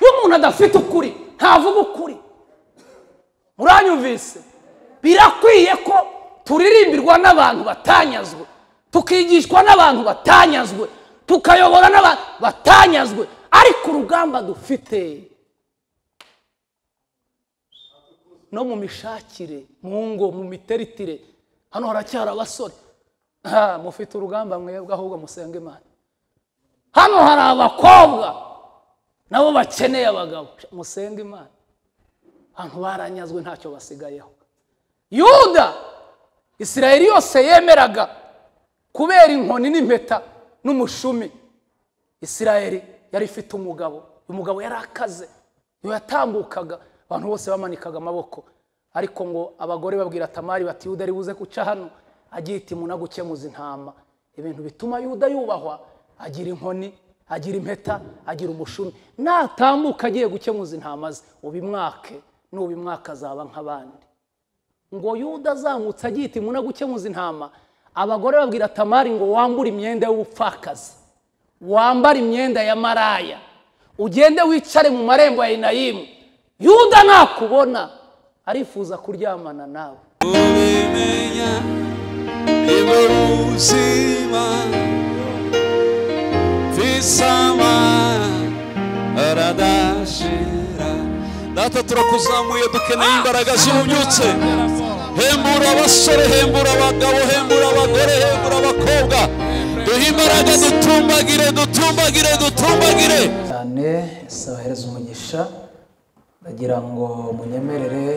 umuntu adafite ukuri ntavuga ukuri muranyumvise birakwiye ko turirimbirwa n'abantu batanyazwe tukigishwa n'abantu batanyazwe tukayobora n'abantu batanyazwe ariko urugamba dufite no mu mishakire mu ngo mu miteritire hano haracyari abasore aha mufite urugamba mwebwe ahubwo musenge imana hano hari abakobwa nabo bakeneye abagabo musenge imana abantu baranyazwe ntacyo basigayeho yuda isirayeli yose yemeraga kubera inkoni n'impeta n'umushumi isirayeli yari ifite umugabo uyu mugabo yari akaze iyo yatambukaga abantu bose bamanikaga amaboko ariko ngo abagore babwira tamari bati yuda ari buze guca hano agira itimu no gukemuza intama ibintu bituma yuda yubahwa agira inkoni agira impeta agira umushumi natambuka agiye gukemuza intama ze ubimwake nubimwaka azaba nk'abandi ngo yuda azamutse agiye itimu no gukemuza intama abagore babwira tamari ngo wambure imyenda y'ubupfakazi wambare imyenda ya maraya ugende wicare mu marembo ya inayimu yuda nakubona arifuza kuryamana nawe ubimenya nibwo buzima visama aradashira data turakuzamuye dukeneye imbaraga zihunyutse hembura abasore hembura abagabo hembura abagore hembura abakobwa duhe imbaraga dutumbagire dutumbagire dutumbagire cyane sahereza umugisha ndagira ngo munyemerere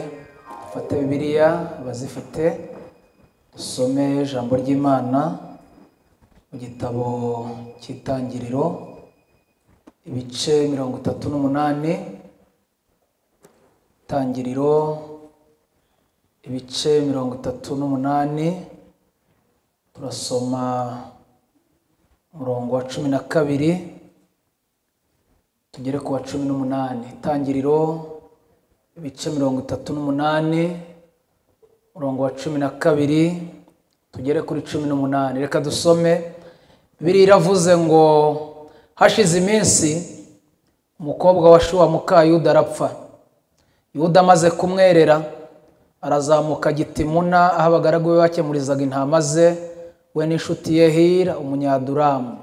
dufate bibiliya abazifite dusome ijambo ry'imana mu gitabo cy'itangiriro ibice mirongo itatu n'umunani itangiriro ibice mirongo itatu n'umunani turasoma umurongo wa cumi na kabiri tugere ku wa cumi n'umunani itangiriro ibice mirongo itatu n'umunani umurongo wa cumi na kabiri tugere kuri cumi n'umunani reka dusome biriya iravuze ngo hashize iminsi umukobwa wa shuwa muka yuda arapfa yuda amaze kumwerera arazamuka gitimuna aho abagaragu be bakemurizaga intama ze we n'inshuti ye hira umunyaduramu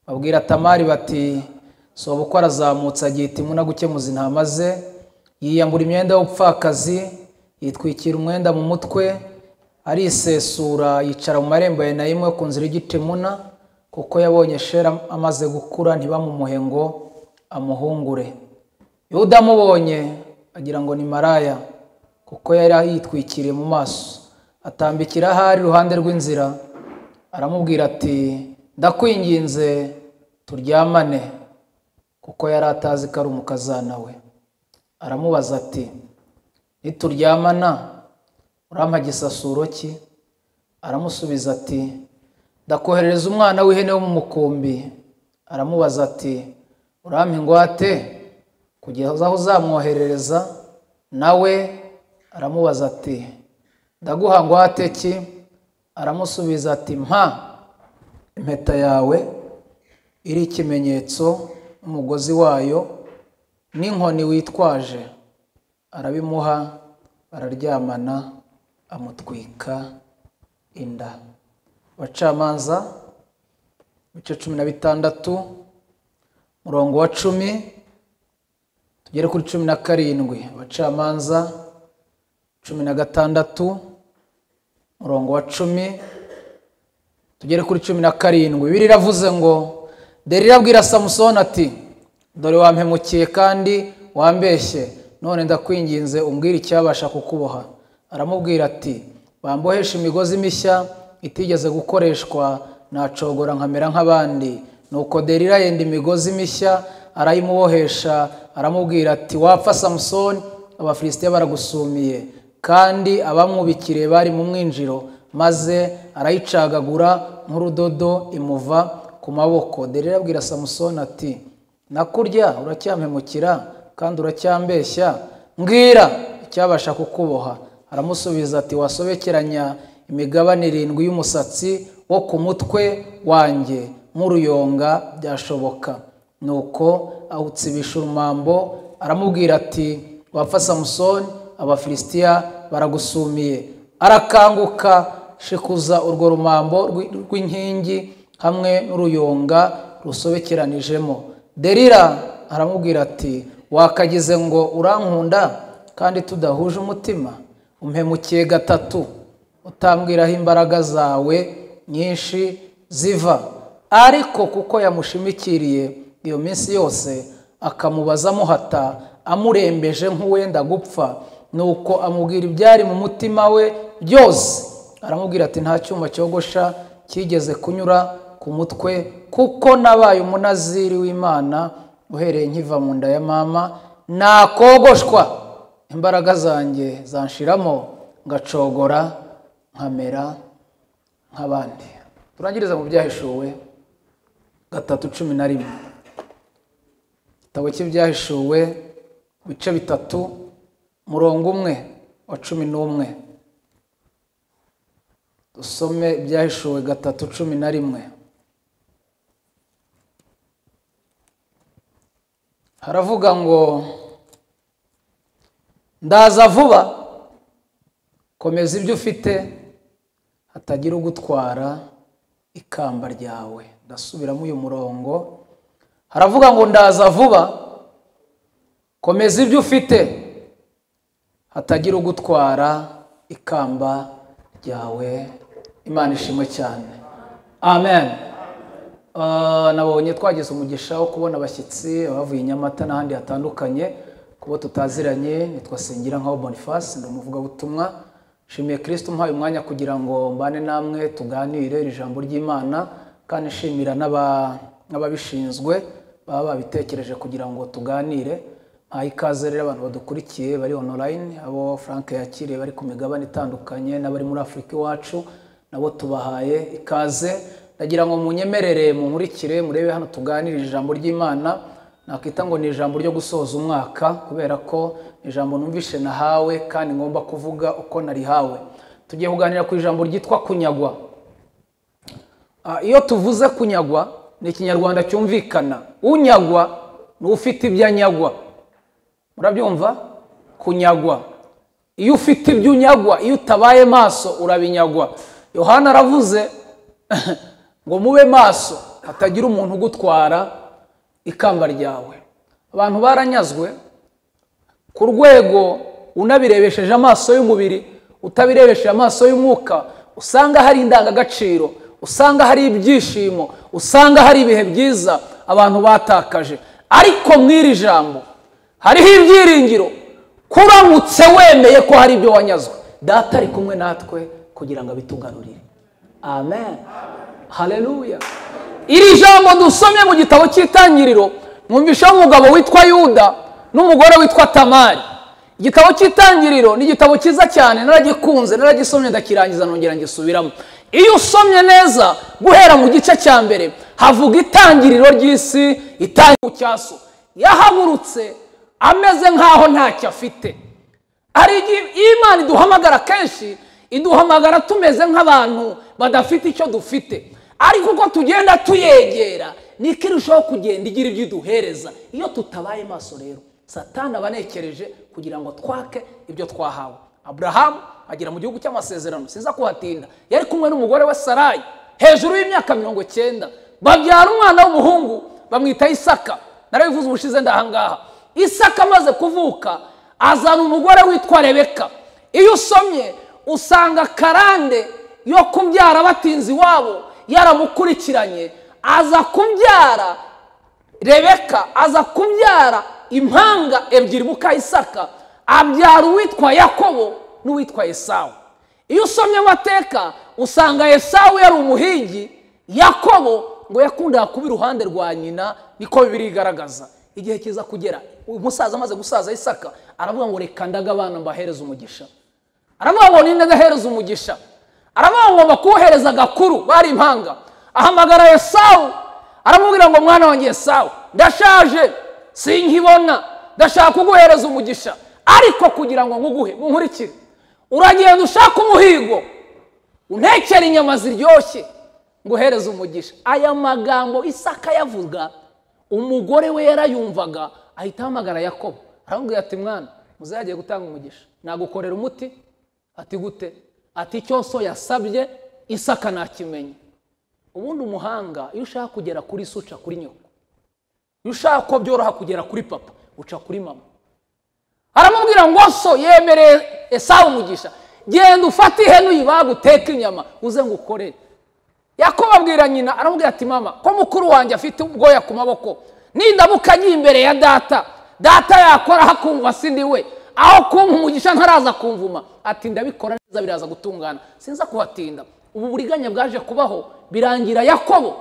babwira tamari bati soba uko arazamutse agiye itimuna gukemuza intama ze yiyambura imyenda y'ubupfakazi yitwikira umwenda mu mutwe arisesura yicara mu marembo ya nayimu yo ku nzira y'igitimuna kuko yabonye shera amaze gukura ntibamumuhe ngo amuhungure yuda amubonye agira ngo ni maraya kuko yari yitwikiriye mu maso atambikira ahari iruhande rw'inzira aramubwira ati ndakwinginze turyamane kuko yari atazi ko ari umukazana we aramubaza ati nituryamana urampa gisasuro ki aramusubiza ati ndakoherereza umwana w'ihene wo mu mukumbi aramubaza ati urampa ingwate kugeza aho uzamwoherereza nawe aramubaza ati ndaguha ngwate ki aramusubiza ati mpa impeta yawe iri ikimenyetso n'umugozi wayo n'inkoni witwaje arabimuha bararyamana amutwika inda abacamanza ibice cumi na bitandatu murongo wa cumi tugere kuri cumi na karindwi abacamanza cumi na gatandatu murongo wa cumi tugere kuri cumi na karindwi bibiri iravuze ngo dore irabwira samusoni ati dore wampemukiye kandi wambeshye none ndakwinginze umbwire icyabasha kukuboha aramubwira ati bambohesha imigozi mishya itigeze gukoreshwa nacogora nkamera nk'abandi nuko derira yenda imigozi mishya arayimubohesha aramubwira ati wapfa samusoni abafilisitiya baragusumiye kandi abamwubikiriye bari mu mwinjiro maze arayicagagura nk'urudodo imuva ku maboko derira abwira samusoni ati nakurya uracyamemukira kandi uracyambeshya mbwira icyabasha kukuboha aramusubiza ati wasobekeranya imigabane irindwi y'umusatsi wo ku mutwe wanjye nk'uruyonga byashoboka nuko awutsibisha urumambo aramubwira ati wapfa samusoni abafilisitiya baragusumiye arakanguka shikuza urwo rumambo rw'i- rw'inkingi hamwe n'uruyonga rusobekeranijemo derira aramubwira ati wakagize ngo urankunda kandi tudahuje umutima umpemukiye gatatu utambwiraho imbaraga zawe nyinshi ziva ariko kuko yamushimikiriye iyo minsi yose akamubaza amuhata amurembeje nk'uwenda gupfa nuko amubwira ibyari mu mutima we byose aramubwira ati nta cyuma cyogosha cyigeze kunyura ku mutwe kuko nabaye umunaziri w'imana uhereye nkiva mu nda ya mama nakogoshwa imbaraga zanjye zanshiramo ngacogora nkamera nk'abandi turangiriza mu byahishuwe gatatu cumi na rimwe igitabo cy'ibyahishuwe bice bitatu murongo umwe wa cumi n'umwe dusome ibyahishuwe gatatu cumi na rimwe haravuga ngo ndaza vuba komeza ibyo ufite hatagira ugutwara ikamba ryawe ndasubiramo uyu murongo haravuga ngo ndaza vuba komeza ibyo ufite hatagira ugutwara ikamba ryawe imana ishimwe cyane amen Ah, nabonye twagize umugisha wo kubona abashyitsi bavuye i nyamata n'ahandi hatandukanye kubo tutaziranye nitwa Sengira nkaho boniface ndi umuvugabutumwa nshimiye kirisito umpaye umwanya kugira ngo mbane namwe tuganire iri jambo ry'imana kandi nshimira n'aba- n'ababishinzwe baba babitekereje kugira ngo tuganire aha ikaze rero abantu badukurikiye bari onorayini abo frank yakiriye bari ku migabane itandukanye n'abari muri afurika iwacu nabo tubahaye ikaze ndagira ngo munyemerere munkurikire murebe hano tuganire ijambo ry'imana nakwita ngo ni ijambo ryo gusoza umwaka kubera ko ni ijambo numvishe nahawe kandi ngomba kuvuga uko narihawe tugiye kuganira ku ijambo ryitwa kunyagwa Ah, iyo tuvuze kunyagwa ni ikinyarwanda cyumvikana unyagwa ni ufite ibyo anyagwa murabyumva kunyagwa iyo ufite ibyo unyagwa iyo utabaye maso urabinyagwa yohana aravuze ngo mube maso hatagira umuntu ugutwara ikamba ryawe abantu baranyazwe ku rwego unabirebesheje amaso y'umubiri utabirebesheje amaso y'umwuka usanga hari indangagaciro usanga hari ibyishimo usanga hari ibihe byiza abantu batakaje ariko mw'iri jambo hariho ibyiringiro kuramutse wemeye ko hari ibyo wanyazwe data ari kumwe natwe kugira ngo abitugarurire amen haleluya iri jambo dusomye mu gitabo cy'itangiriro mwumvishaho umugabo witwa yuda n'umugore witwa tamari igitabo cy'itangiriro ni igitabo cyiza cyane naragikunze naragisomye ndakirangiza nongera ngisubiramo iyo usomye neza guhera mu gice cya mbere havuga itangiriro ry'isi itangiriro cyaso yahagurutse ameze nk'aho ntacyo afite hari igihe iyo imana iduhamagara kenshi iduhamagara tumeze nk'abantu badafite icyo dufite ariko uko tugenda tuyegera niko irushaho kugenda igira ibyo iduhereza iyo tutabaye maso rero satana aba anekereje kugira ngo twake ibyo twahawe aburahamu agera mu gihugu cy'amasezerano siza kuhatinda yari kumwe n'umugore we sarayi hejuru y'imyaka mirongo icyenda babyara umwana w'umuhungu bamwita isaka narabivuze ubushize ndahangaha isaka amaze kuvuka azana umugore witwa rebeka iyo usomye usanga karande yo kubyara abatinzi iwabo yaramukurikiranye aza kubyara rebeka aza kubyara impanga ebyiri mukayisaka abyara uwitwa yakobo n'uwitwa esawu iyo usomye amateka usanga esawu yari umuhigi yakobo ngo yakundaga kuba iruhande rwa nyina niko bibiri igaragaza igihe kiza kugera uyu musaza amaze gusaza isaka aravuga ngo reka ndaga abana mbahereze umugisha aravuga ngo ninde agahereza umugisha aravuga ngo bakuhereza agakuru bari impanga ahamagara esawu aramubwira ngo mwana wanjye esawu ndashaje sinkibona ndashaka kuguhereza umugisha ariko kugira ngo nkuguhe munkurikire uragenda ushaka umuhigo untekere inyama ziryoshye nguhereze umugisha aya magambo isaka yavuga umugore we yarayumvaga ahita ahamagara yakobo aramubwira ati mwana muzagiye gutanga umugisha nagukorera umuti ati gute ati icyo so yasabye isaka ntakimenye ubundi umuhanga iyo ushaka kugera kuri se uca kuri nyoko iyo ushaka ko byoroha kugera kuri papa uca kuri mama aramubwira ngo so yemereye esawu umugisha genda ufate ihene uyibage uteke inyama uze ngo ukorere yakobo abwira nyina aramubwira ati mama ko mukuru wanjye afite ubwoya ku maboko nindamuka agiye imbere ya data data yakora hakumva sindi we aho kumva umugisha ntaraza kumvuma ati ndabikora neza biraza gutungana sinza kuhatinda ubu buriganya bwaje kubaho birangira yakobo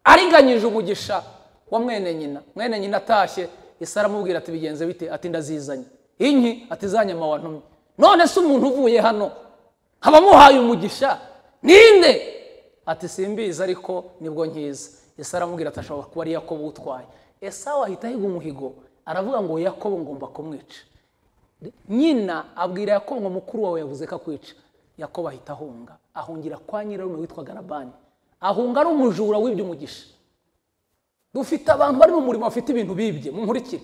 ariganyije umugisha wa mwene nyina mwene nyina atashye isi aramubwira ati bigenze bite ati ndazizanye inki ati za nyama wantumye none se umuntu uvuye hano haba amuhaye umugisha ninde ati simbizi ariko nibwo nkiza ese aramubwira ati ashobora kuba ari yakobo utwaye ese aho ahita ahiga umuhigo aravuga ngo yakobo ngomba kumwica nyina abwira yakobo ngo mukuru wawe yavuze ko akwica yakobo ahita ahunga ahungira kwa nyirarume witwaga labani ahunga ari umujura w'ibyo umugisha dufite abantu bari mu murimo bafite ibintu bibye munkurikire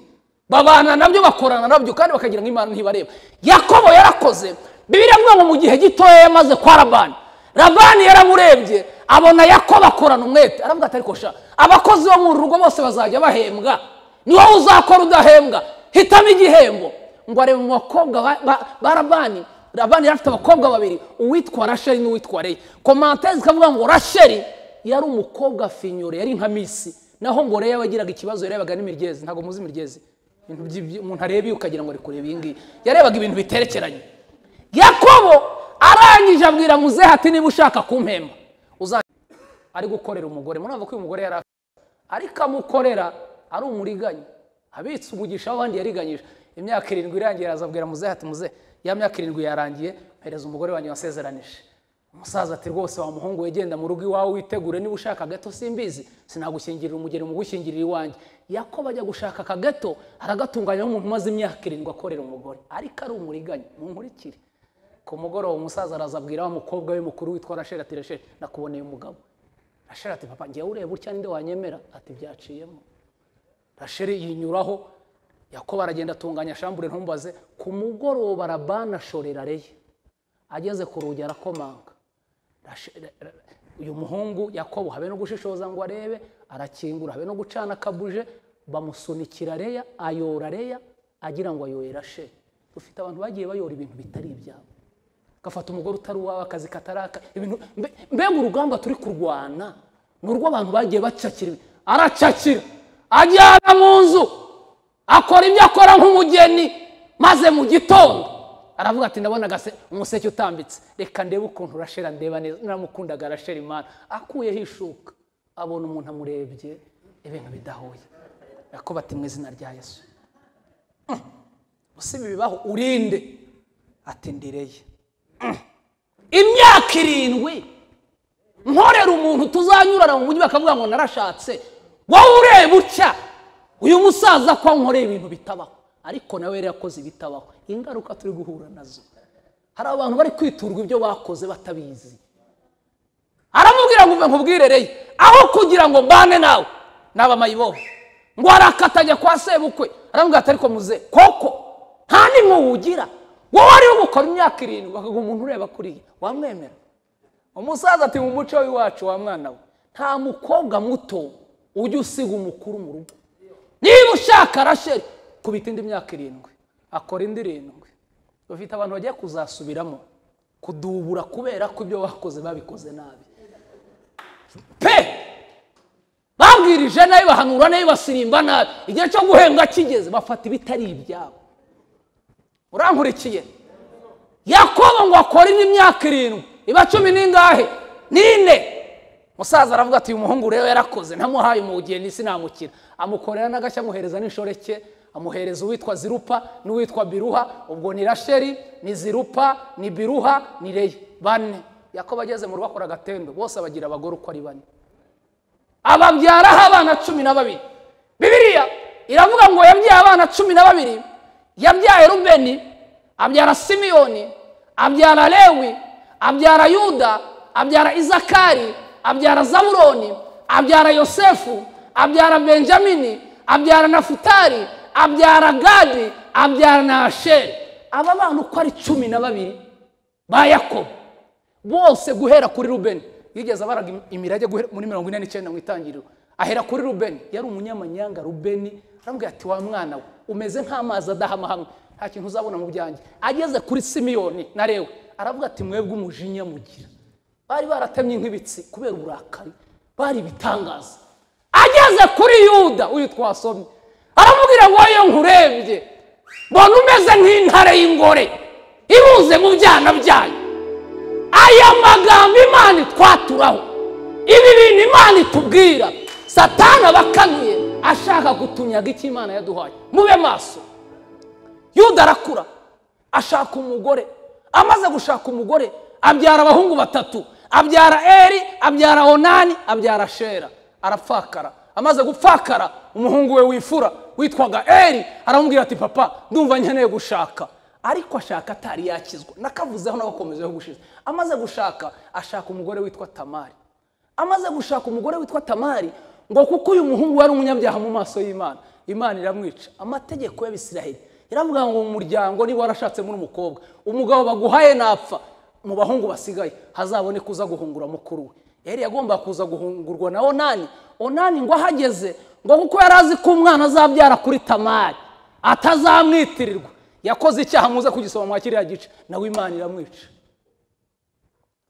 babana nabyo bakorana nabyo kandi bakagira ngo imana ntibareba yakobo yarakoze bibiriya avuga ngo mu gihe gitoya yamaze kwa labani labani yaramurebye abona yakobo akorana umwete aravuga ati ariko sha abakozi bo mu rugo bose bazajya bahembwa ni wowe uzakora udahembwa hitamo igihembo ngo arebe mu bakobwa ba labani labani yari afite abakobwa babiri uwitwa rasheli n'uwitwa reyi komantere zikavuga ngo rasheli yari umukobwa finyure yari nka misi naho ngo reya yabagiraga ikibazo yarebaga n'imiryezi ntabwo muzi imiryezi umuntu areba iyo ukagira ngo ari kureba iyi ngiyi yarebaga ibintu biterekeranye yakobo arangije abwira muzehe ati niba ushaka kumpemba ari gukorera umugore murabona ko uyu mugore yari afite ariko amukorera ari umuriganya abitse umugisha w'abandi yariganyije imyaka irindwi irangiye azabwira muzehe ati muzehe ya myaka irindwi yarangiye mpereza umugore wanjye wasezeranije umusaza ati rwose wa muhungu wegenda mu rugo iwawe witegure niba ushaka agato simbizi sinagushyingirira umugeni mu gushyingirira iwanjye yakobo ajya gushaka aka gato aragatunganya nk'umuntu umaze imyaka irindwi akorera umugore ariko ari umuriganya ntunkurikire ku mugoroba umusaza arazabwira wa mukobwa we mukuru witwa rasheli ati rasheli nakuboneye umugabo rasheli ati papa ngewe ureba utya ninde wanyemera ati byaciyemo rasheli yinyuraho yakobo aragenda atunganya shambure ntumbaze ku mugoroba arabana ashorera reye ageze ku rugi arakomanga uyu muhungu yakobo habe no gushishoza ngo arebe arakingura habe no gucana akabuje bamusunikira reya ayora reya agira ngo ayoye rasheli dufite abantu bagiye bayora ibintu bitari ibyabo gafata umugore utari uwawe akazi kataraka ibintu mbega urugamba turi kurwana ni urw'abantu bagiye bacakira aracakira ajyana mu nzu akora ibyo akora nk'umugeni maze mu gitondo aravuga ati ndabona umuseke utambitse reka ndebe ukuntu urashera ndeba neza naramukundaga arashera imana akuyeho ishuka abona umuntu amurebye ibintu bidahuye yakoba ati mu izina rya yesu usiba ibibaho urinde ati ndireye imyaka irindwi nkorera umuntu tuzanyurana mu mujyi bakavuga ngo narashatse wowe ureba utya uyu musaza ko nkoreye ibintu bitabaho ariko nawe yari yakoze ibitabaho ingaruka turi guhura nazo hari abantu bari kwiturwa ibyo bakoze batabizi aramubwira ngo uve nkubwirereye aho kugira ngo mbane nawe naba mayibobo ngo arakatanya kwa sebukwe aramubwira ati ariko muze koko nta n'imwuwugira wowe ariwe gukora imyaka irindwi bakaguha umuntu ureba kuriya wamwemera umusaza ati mu muco w'iwacu wa mwana we nta mukobwa muto ujya usiga umukuru mu rugo niba ushaka rasheri kubita indi myaka irindwi akora indi irindwi bafite abantu bagiye kuzasubiramo kudubura kubera ko ibyo bakoze babikoze nabi pe babwirije nabi bahanura nabi basirimba nabi igihe cyo guhembwa kigeze bafata ibitari ibyabo urankurikiye yakobo ngo akore indi myaka irindwi iba cumi n'ingahe n'ine musaza aravuga ati uyu muhungu rero yarakoze ntamuhaye umugeni sinamukira amukorera n'agashya amuhereza n'inshoreke amuhereza uwitwa zirupa n'uwitwa biruha ubwo ni rasheri ni zirupa ni biruha ni reyi bane yakobo ageze mu rugo akora agatendo bose abagira abagore uko ari bane ababyaraho abana cumi na babiri bibiriya iravuga ngo yabyaye abana cumi na babiri yabyaye rubeni abyara simiyoni abyara lewi abyara yuda abyara izakari abyara zaburoni abyara yosefu abyara benjamini abyara nafutari abyara gadi abyara na asheri aba bana uko ari cumi na babiri ba yakobo bose guhera kuri rubeni yigeze abaraga imirage guhera muri mirongo ine n'icyenda mu itangiriro ahera kuri rubeni yari umunyamanyanga rubeni aramubwira ati wa mwana we umeze nk'amazi adahama hamwe nta kintu uzabona mu byanjye ageze kuri simiyoni na rewe aravuga ati mwebwe umujinya mugira bari baratemye nk'ibitsi kubera uburakari bari ibitangaza ageze kuri yuda uyu twasomye aramubwira ngo wowe nkurebye mbona umeze nk'intare y'ingore ibuze mu byana byayo aya magambo imana itwaturaho ibi bintu imana itubwira satana abakanuye ashaka gutunyaga icyo imana yaduhaye mube maso yuda arakura ashaka umugore amaze gushaka umugore abyara abahungu batatu abyara eri abyara onani abyara shera arapfakara amaze gupfakara umuhungu we wifura witwaga eri aramubwira ati papa ndumva nkeneye gushaka ariko ashaka atari yakizwa nakavuzeho n'abakomezeho gushize amaze gushaka ashaka umugore witwa tamari amaze gushaka umugore witwa tamari ngo kuko uyu muhungu wari umunyabyaha mu maso y'imana imana iramwica amategeko y'abisiraheli iravuga ngo mu muryango niba warashatsemo umukobwa umugabo baguhaye napfa mu bahungu basigaye hazaboneka uza guhungura mukuru we yari yagomba kuza guhungurwa na onani onani ngo ahageze ngo kuko yari azi ko umwana azabyara kuri tamari atazamwitirirwa yakoze icyaha muze kugisoma mwa kiriya gice nawe imana iramwica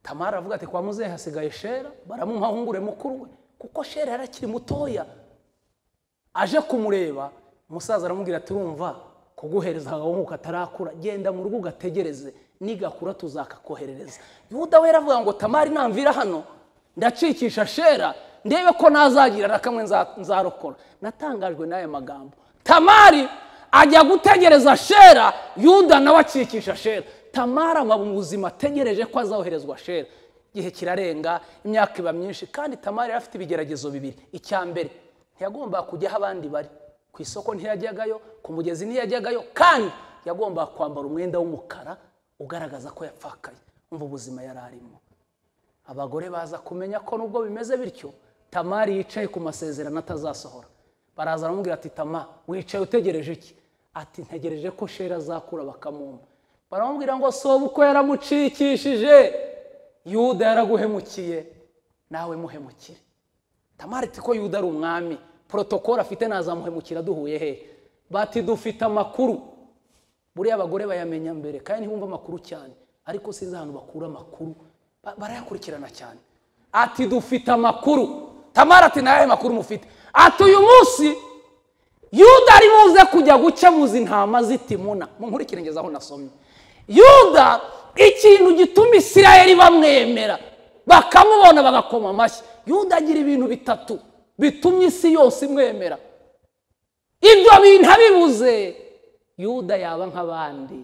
tamari aravuga ati kwa muzehe hasigaye shera baramuhahungure mukuru we kuko shera yari akiri mutoya aje kumureba umusaza aramubwira ati urumva kuguhereza agahungu katarakura genda mu rugo ugategereze nigakura tuzakakoherereza yuda we aravuga ngo tamari namvira hano ndacikisha shera ndebe ko nazagira na kamwe nzarokora natangajwe n'aya magambo tamari ajya gutegereza shera yuda nawe akikisha shera tamari aba mu buzima ategereje ko azoherezwa shera igihe kirarenga imyaka iba myinshi kandi tamari yari afite ibigeragezo bibiri icya mbere ntiyagombaga kujya aho abandi bari ku isoko ntiyajyagayo ku mugezi ntiyajyagayo kandi yagombaga kwambara umwenda w'umukara ugaragaza ko yapfakaye umva ubuzima yari arimo abagore baza kumenya ko nubwo bimeze bityo tamari yicaye ku masezerano atazasohora baraza baramubwira ati tama wicaye utegereje iki ati ntegereje ko shera azakura bakamumpa baramubwira ngo soba uko yaramucikishije yuda yaraguhemukiye nawe muhemukire tamari ko yuda ari umwami porotokoro afite nazamuhemukira duhuye hehe bati dufite amakuru buriya abagore bayamenya mbere kandi ntibumve amakuru cyane ariko sinzi ahantu bakura amakuru barayakurikirana cyane ati dufite amakuru tamara ati nawe makuru mufite ati uyu munsi yuda ari buze kujya gukemuza intama z'itimuna mu nkurikire ngezaho nasomye yuda ikintu gituma isirayeli bamwemera bakamubona bagakoma amashyi yuda agira ibintu bitatu bitumye isi yose imwemera ibyo bintu abibuze yuda yaba nk'abandi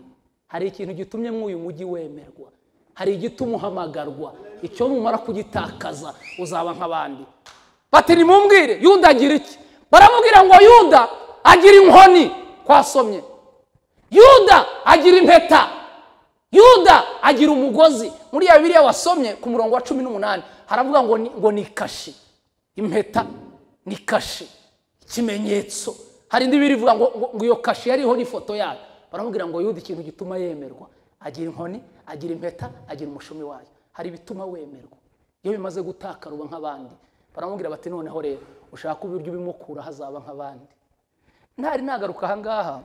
hari ikintu gitumye mw'uyu mujyi wemerwa hari igituma uhamagarwa icyo numara kugitakaza uzaba nk'abandi bati nimumbwire yuda agira iki baramubwira ngo yuda agira inkoni twasomye yuda agira impeta yuda agira umugozi muri ya bibiriya wasomye ku murongo wa cumi n'umunani haravuga ngo ngo ni kashi impeta ni kashi ikimenyetso hari indi bibiri ivuga ngo ngo iyo kashi yariho n'ifoto yayo baramubwira ngo yuda ikintu gituma yemerwa agira inkoni agira impeta agira umushumi wayo hari ibituma wemerwa iyo bimaze gutakara uba nk'abandi baramubwira bati noneho rero ushaka uburyo ubimukura hazaba nk'abandi ntari nagaruka ahangaha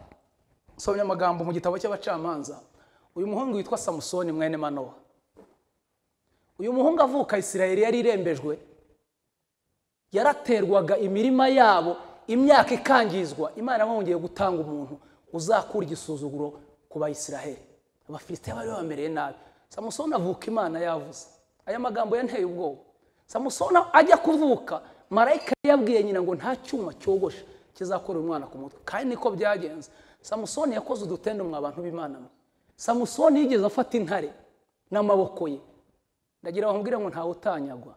nsomye amagambo mu gitabo cy'abacamanza uyu muhungu witwa samusoni mwene manowa uyu muhungu avuka isirayeli yari irembejwe yaraterwaga imirima yabo imyaka ikangizwa imana bongeye gutanga umuntu uzakura igisuzuguro ku bayisiraheli abafite bari bamereye nabi samusoni avuka imana yavuze aya magambo yanteye ubwoba samusoni ajya kuvuka marayika yabwiye nyina ngo nta cyuma cyogosha kizakora umwana ku mutwe kandi niko byagenze samusoni yakoze udutendo mwa bantu b'imana mwe samusoni yigeze afata intare n'amaboko ye ndagira bamubwire ngo ntawe utanyagwa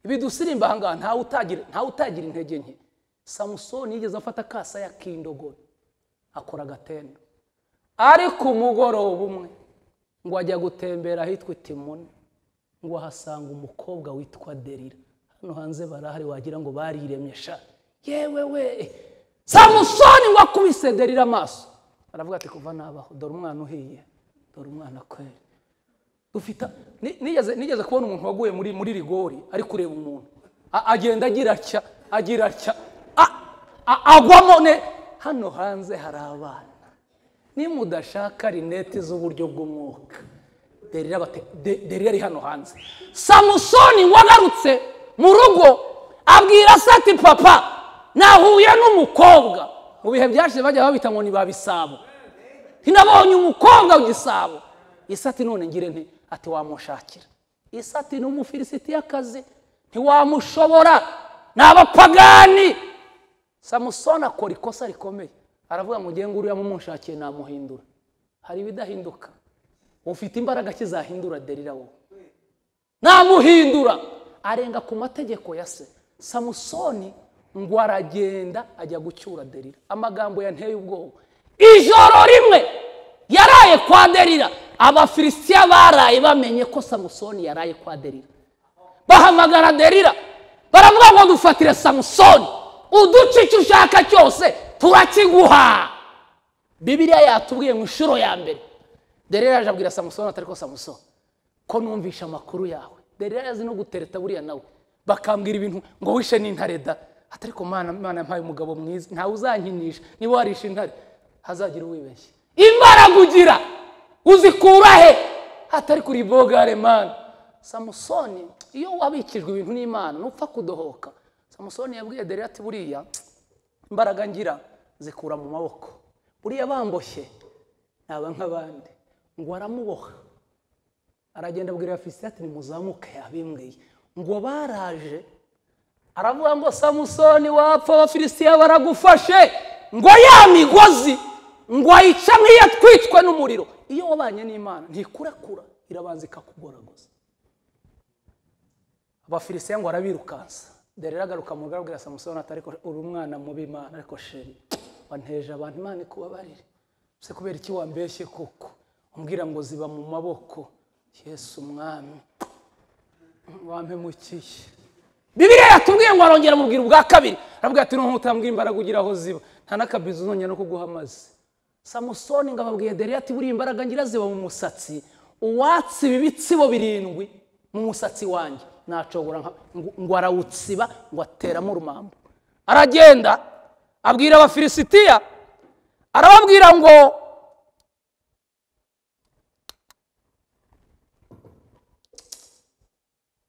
ibidusiririmba ahangaha ntawe utagira ntawe utagira intege nke samusoni yigeze afata akasaya k'indogobe akora agatendo ariko umugoroba umwe ngo ajya gutembera ahitwa itimuna ngo ahasanga umukobwa witwa derira hano hanze barahari wagira ngo bariremye sha yewe we samusoni ngo akubise derira amaso aravuga ati kuva nabaho dore umwana uhiye dore umwana kweri dufite ni- nigeze nigeze kubona umuntu waguye muri muri rigori ari kureba umuntu A- agenda agira atya agira atya A- a- agwamo ne hano hanze hari abana nimudashaka rinete z'uburyo bw'umwuka derira bate de- derira ari hano hanze samusoni wagarutse mu rugo abwira se ati papa nahuye n'umukobwa mu bihe byashize bajya babita ngo ni ba bisabo nabonye umukobwa w'igisabo isati none ngire nti ati wamushakira isati ni umufilisitiyakazi ntiwamushobora ni abapagani samusoni akora ikosa rikomeye aravuga ngo ngenge uriya mumushakiye namuhindura hari ibidahinduka ufite imbaraga ki zahindura derira wowe namuhindura arenga ku mategeko ya se samusoni ngo aragenda ajya gucyura derira amagambo yanteye ubwoba ijoro rimwe yaraye kwa derira abafilisitiya baraye bamenye ko samusoni yaraye kwa derira bahamagara derira baravuga ngo dufatire samusoni uduce icyo ushaka cyose turakiguha bibiliya yatubwiye mu nshuro ya mbere derira yaje abwira samusoni atari ko samusoni ko numvisha amakuru yawe derira yazi no gutereta buriya nawe bakambwira ibintu ngo wishe n'intare da atari ko mana mana yampaye umugabo mwiza ntawe uzankinisha niba warishe intare hazagira uwibeshye imbaraga ugira uzikura he atari kuri bogare mana samusoni iyo wabikijwe ibintu n'imana nupfa kudohoka samusoni yabwiye derira ati buriya imbaraga ngira zikura mu maboko buriya bamboshye naba nk'abandi ngo aramuboha aragenda abwira abafilisitiya ati nimuzamuke yabimbwiye ngo baraje aravuga ngo samusoni wapfa abafilisitiya baragufashe ngo ya migozi ngo ayica nk'iyatwitswe n'umuriro iyo wabanye n'imana ntikurakura irabanza ikakugoragoza abafilisitiya ngo arabirukansa dore agaruka mu rugo samusoni ati ariko uri umwana mubi imana ariko sheri wanteje abantu imana ikubabarire se kubera iki wambeshye koko umbwira ngo ziba mu maboko yesu umwami wampemukiye bibiliya yatubwiye ngo arongera mubwira ubwa kabiri arabwira ati n'umuntu utambwira imbaraga ugira aho ziba nta n'akabizi uzongera no kuguha amazi samusoni ngo ababwiye dore ati buriya imbaraga ngira ziba mu musatsi uwatsi ibibitsibo birindwi mu musatsi wanjye nacogora nka- ngo- ngo arawutsiba ngo ateramo urumambo aragenda abwira abafilisitiya arababwira ngo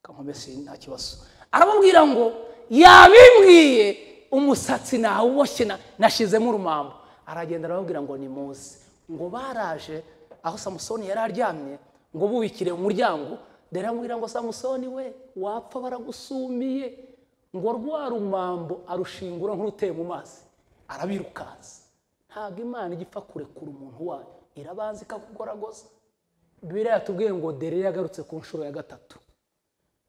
kampomesi nta kibazo aramubwira ngo yabimbwiye umusatsi nawuboshye na- nashizemo urumambo aragenda arababwira ngo ni muzi ngo baraje aho samusoni yari aryamye ngo bubikire umuryango dore amubwira ngo samusoni we wapfa baragusumiye ngo rwa rumambo arushingura nk'uruteye mu mazi arabirukansa ntabwo imana ijya ipfa kurekura umuntu wayo irabanza ikakugoragoza biriya yatubwiye ngo dore yagarutse ku nshuro ya gatatu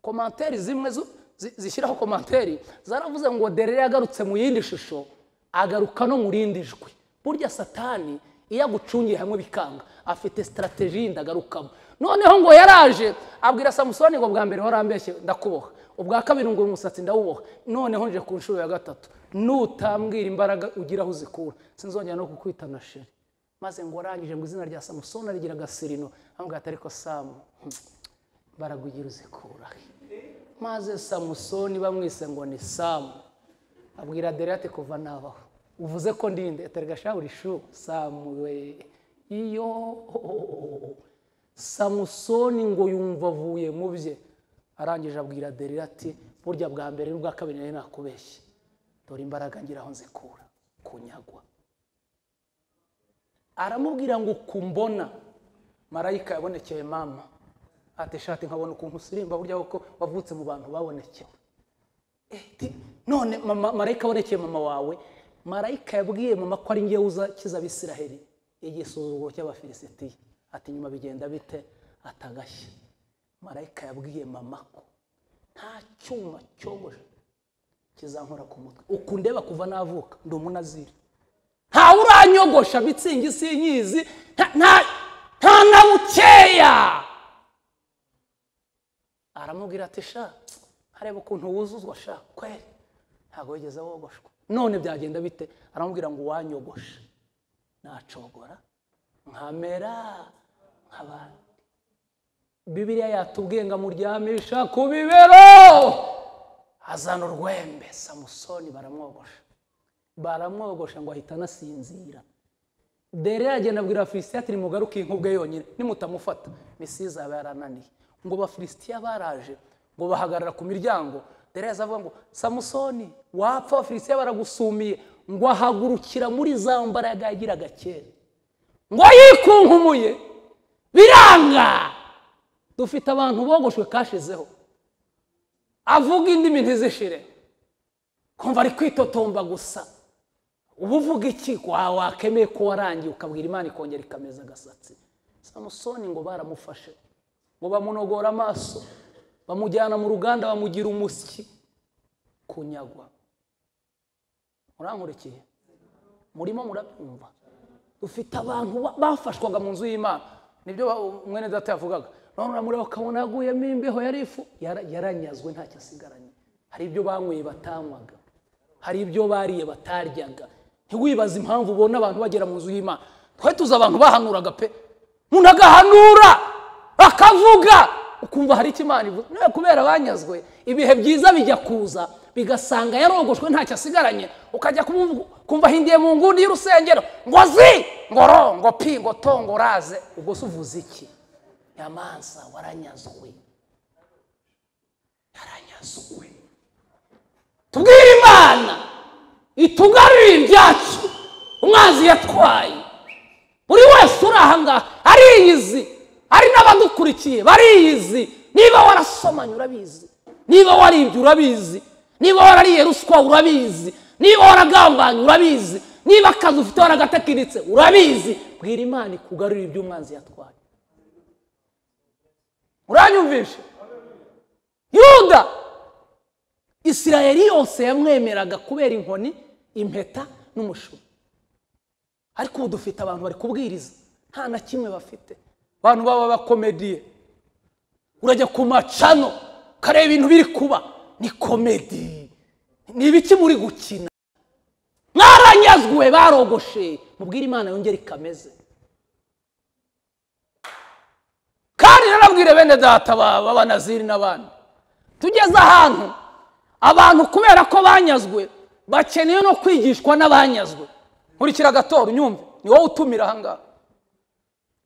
komantere zimwe zu- zi- zishyiraho komantere zaravuze ngo dore yagarutse mu yindi shusho agaruka no mu rindi jwi burya satani iyo agucungiye hamwe bikanga afite sitarategi yindi agarukamo noneho ngo yaraje abwira samusoni ngo bwa mbere warambeshye ndakuboha ubwa kabiri ngo uyu musatsi ndawuboha noneho nje ku nshuro ya gatatu nutambwira imbaraga ugira aho uzikura sinzongera no kukwita na sheri maze ngo arangije ngo izina rya samusoni arigira agasirino amubwira ati ariko samu baragugira uzikura maze samusoni bamwise ngo ni samu abwira dore ati kuva nabaho uvuze ko ndinde atari gashaburi shu samu we iyo samusoni ngo yumva avuye mu bye arangije abwira derira ati burya bwa mbere n'ubwa kabiri nari nakubeshye dore imbaraga ngira aho nzikura kunyagwa aramubwira ngo kumbona marayika yabonekeye mama ati shati nkabona ukuntu usirimba burya kuko wavutse mu bantu babonekewe Eh, ti- none mama- marayika abonekeye mama wawe marayika yabwiye mama ko ari ngewe uzakiza abisiraheli igisuzuguro cy'abafilisitiya ati nyuma bigenda bite atagashye marayika yabwiye mama ko nta cyuma cyogoshe kizankora ku mutwe ukundeba kuva navuka ndi umunaziri ntawe uranyogosha mitsingi sinyizi nta- nta- nta na bukeya aramubwira ati sha areba ukuntu wuzuzwa sha kweri ntabwo wigeze wogoshwa none byagenda bite aramubwira ngo wanyogoshe nacogora nkamera nk'abandi bibiriya yatubwiye ngo amuryamisha ku bibero azana urwembe samusoni baramwogosha baramwogosha ngo ahita anasinzira dere yagenda abwira abafilisitiya ati nimugaruke inkubwe yonyine nimutamufata misiza yaba yarananiye ngo abafilisitiya baraje ngo bahagarara ku miryango dere yaza avuga ngo samusoni wapfa abafilisitiya baragusumiye ngo ahagurukira muri za mbaraga yagiraga kera ngo yikunkumuye biranga dufite abantu bogoshwe kashizeho avuga indimi ntizishire kumva ari kwitotomba gusa uba uvuga iki wa wakemeye ko warangiye ukabwira imana ikongera ikameza agasatsi samusoni ngo baramufashe ngo bamunogora amaso bamujyana mu ruganda bamugira umusyi kunyagwa murankurikiye murimo murabyumva dufite abantu ba- bafashwaga mu nzu y'imana nibyo ba- mwene data yavugaga none uramureba ukabona yaguyemo imbeho yari ifu Yara- yaranyazwe ntacyo asigaranye hari ibyo banyweye batanywaga hari ibyo bariye bataryaga ntiwibaze impamvu ubona abantu bagera mu nzu y'imana twari tuzi abantu bahanuraga pe umuntu agahanura akavuga ukumva hari icyo imana ivuze nawe kubera banyazwe ibihe byiza bijya kuza bigasanga yarogoshwe ntacyo asigaranye ukajya kumuvu- kumva ahindiye mu nguni y'urusengero ngo zi ngo ro ngo pi ngo to ngo raze ubwo se uvuze iki nyamanza waranyazwe yaranyazwe tubwire imana itugarurire ibyacu umwanzi yatwaye buri wese uri aha ngaha ariyizi ari n'abadukurikiye bariyizi niba warasomanye urabizi niba waribye urabizi niba warariye ruswa urabizi niba waragambanye urabizi niba akazi ufite waragatekiritse urabizi bwira imana ikugarurire ibyo umwanzi yatwaye uranyumvishe yuda isirayeli yose yamwemeraga kubera inkoni impeta n'umushumi ariko ubu dufite abantu bari kubwiriza nta na kimwe bafite abantu baba bakomediye urajya ku macano ukareba ibintu biri kuba ni komedi ni ibiki muri gukina mwaranyazwe barogoshe mubwire imana yongere ikameze kandi narabwire bene data ba- b'abanaziri n'abandi tugeze ahantu abantu kubera ko banyazwe bakeneye no kwigishwa n'abanyazwe nkurikira agatora unyumve ni wowe utumira ahangaha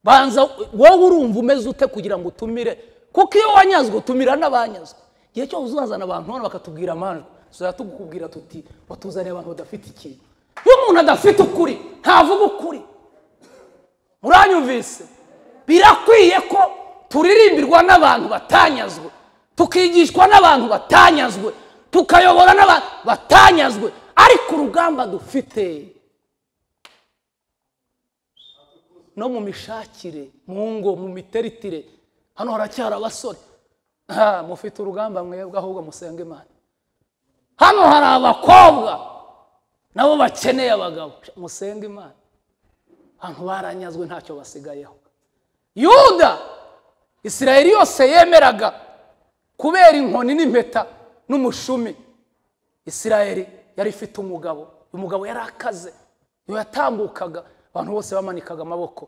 banza wowe urumva umeze ute kugira ngo utumire kuko iyo wanyazwe utumira n'abanyazwe igihe cyose uzazana abantu hano bakatubwira amajwi tuzajya tukubwira tuti watuzaniye abantu badafite ikintu iyo umuntu adafite ukuri ntavuga ukuri muranyumvise birakwiye ko turirimbirwa n'abantu batanyazwe tukigishwa n'abantu batanyazwe tukayobora n'abantu batanyazwe ariko urugamba dufite no mu mishakire mu ngo mu miteritire hano haracyari abasore Ah, mufite urugamba mwebwe ahubwo musenge imana hano hari abakobwa nabo bakeneye abagabo musenge imana abantu baranyazwe ntacyo basigayeho yuda isirayeli yose yemeraga kubera inkoni n'impeta n'umushumi isirayeli yari ifite umugabo uyu mugabo yari akaze iyo yatambukaga abantu bose bamanikaga amaboko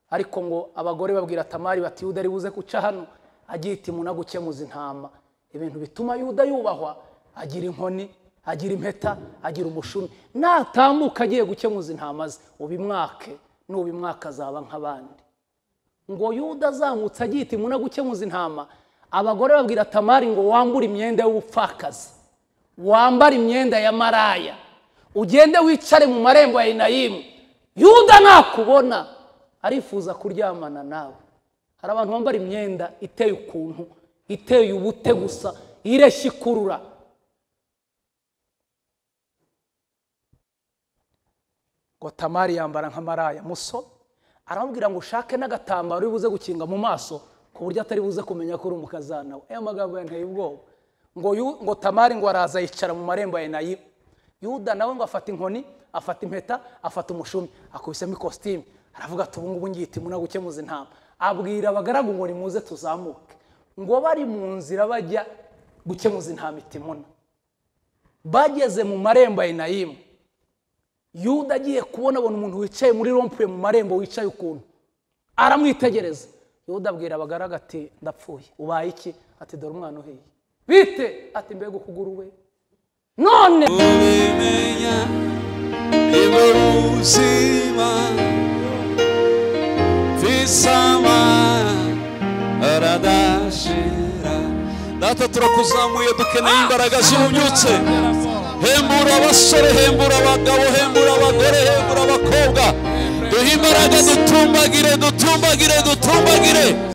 ariko ngo abagore babwira tamari bati yuda ari buze guca hano agiye iti munagukemuza intama ibintu bituma yuda yubahwa agira inkoni agira impeta agira umushumi natambuka agiye gukemuza intama ze ubimwake nubimwaka azaba nk'abandi ngo yuda azamutse agiye iti munagukemuza intama abagore babwira tamari ngo wambure imyenda y'ubupfakazi wambare imyenda ya maraya ugende wicare mu marembo ya inayimu yuda nakubona arifuza kuryamana nawe hari abantu bambara imyenda iteye ukuntu iteye ubute gusa ireshya ikurura ngo tamari yambara nka maraya muso aramubwira ngo ushake n'agatambaro uri buze gukinga mu maso ku buryo atari buze kumenya ko uri umukazana we ayo magambo yanteye ubwoba ngo yu- ngo tamari ngo araza yicara mu marembo ya enayimu yuda nawe ngo afata inkoni afata impeta afata umushumi akubisemo ikositimu aravuga ati ubungubu ngihita imuna gukemuza intama abwira abagaragu ngo nimuze tuzamuke ngo bari mu nzira bajya gukemuza intama itimuna bageze mu marembo ya enayimu yuda agiye kubona abona umuntu wicaye muri rompuwe mu marembo wicaye ukuntu aramwitegereza yuda abwira abagaraga ati ndapfuye ubaye iki ati dore umwana uhiye bite ati mbega ukuguru we none ubimenya niba ubuzima visama aradashira data turakuzamuye dukeneye imbaraga zihunyutse hembura abasore hembura abagabo hembura abagore hembura abakobwa duhe imbaraga dutumbagire dutumbagire dutumbagire